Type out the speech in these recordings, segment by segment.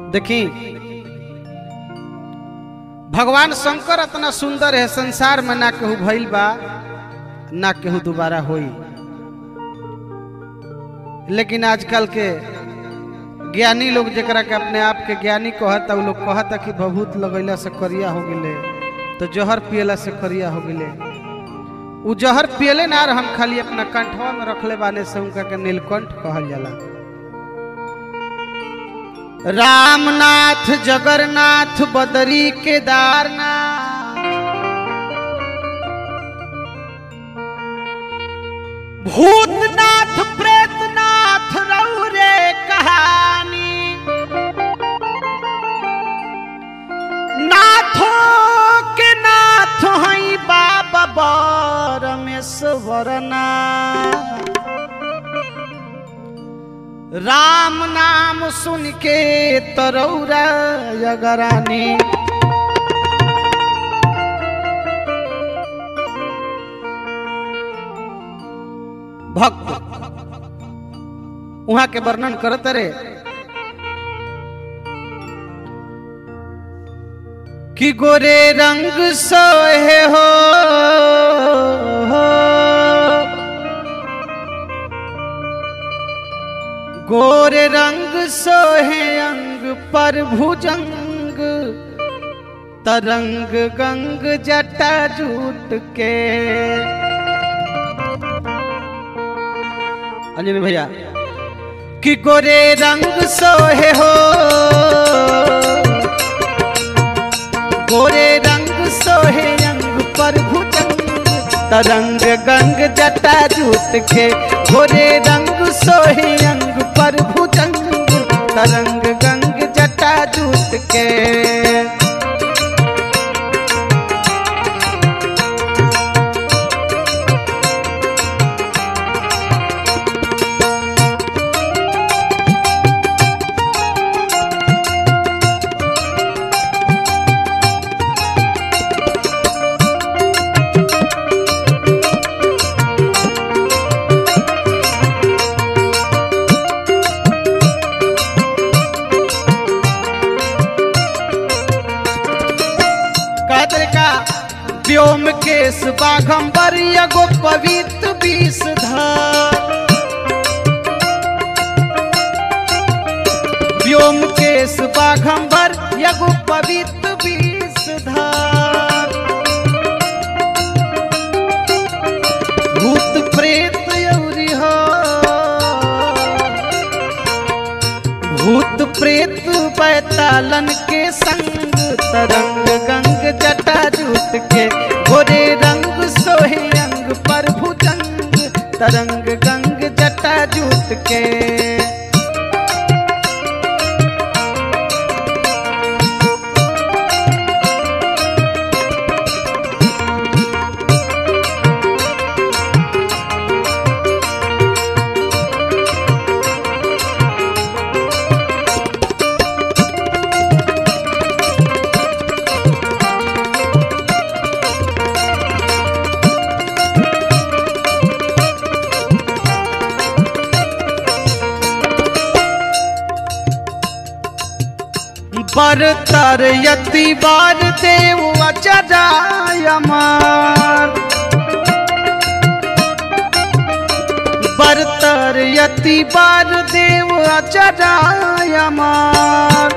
देखी भगवान शंकर इतना सुंदर है संसार में ना केहू भइल बा ना केहू दोबारा होई लेकिन आजकल के ज्ञानी लोग जरा के अपने आप के ज्ञानी कहता उ लोग कहता कि बहुत लगैला से करिया हो गेले तो जहर पियला से करिया हो गेले उ जहर पियले ना रहन खाली अपना कंठवा में रखले बाने से उनका के नीलकंठ कहल जाला रामनाथ जगन्नाथ बदरी केदारनाथ भूतनाथ प्रेतनाथ रौरे कहानी नाथो के नाथ हई बाबा परमेश्वर नाथ राम नाम सुन के तरौरा यगरानी भक्त वहां के वर्णन करत रे कि गोरे रंग सोहे हो, हो गोरे रंग सोहे अंग पर भुजंग तरंग गंग जटा जूट के अंजनी भैया कि गोरे रंग सोहे हो गोरे रंग सोहे अंग पर भुजंग तरंग गंग जटा जूट के गोरे रंग सोहे अंग पर भुजंग तरंग गंग जटा जूट के कहते का व्योम केश बाघम्बर एगो पवित्र विषधर व्योम केश बाघम्बर एगो पवित्र विषधर भूत प्रेत यौरी हो भूत प्रेत बैतालन के संग तरंग गंग जटा जूट के गोरे रंग सोहे अंग पर भुजंग तरंग गंग जटा जूट के बरतर यति बार देव अचराय मार बरतर यति बार देव अचराय मार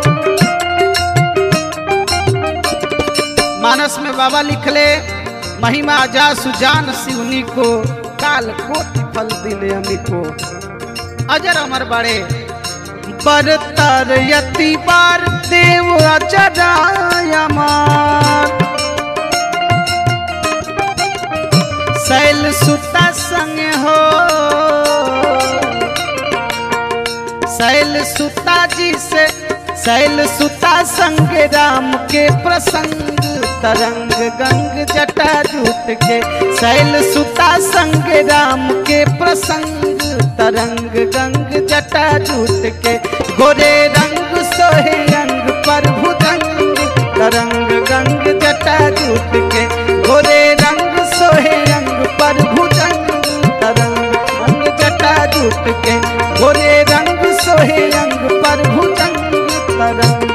मानस में बाबा लिखले महिमा जा सुजान शिवनी को काल कोटि फल दिले अमी को अजर अमर बड़े बरतर यति बार देव अचराय मार शैल सुता संग हो शैल सुता जी से शैल सुता संग राम के प्रसंग तरंग गंग जटा जूट के शैल सुता संग राम के प्रसंग तरंग गंग जटा जूट के गोरे रंग सोहे अंग पर भुजंग तरंग गंग जटा जूट के गोरे रंग सोहे अंग पर भुजंग तरंग गंग जटा जूट के गोरे रंग सोहे अंग पर भुजंग तरंग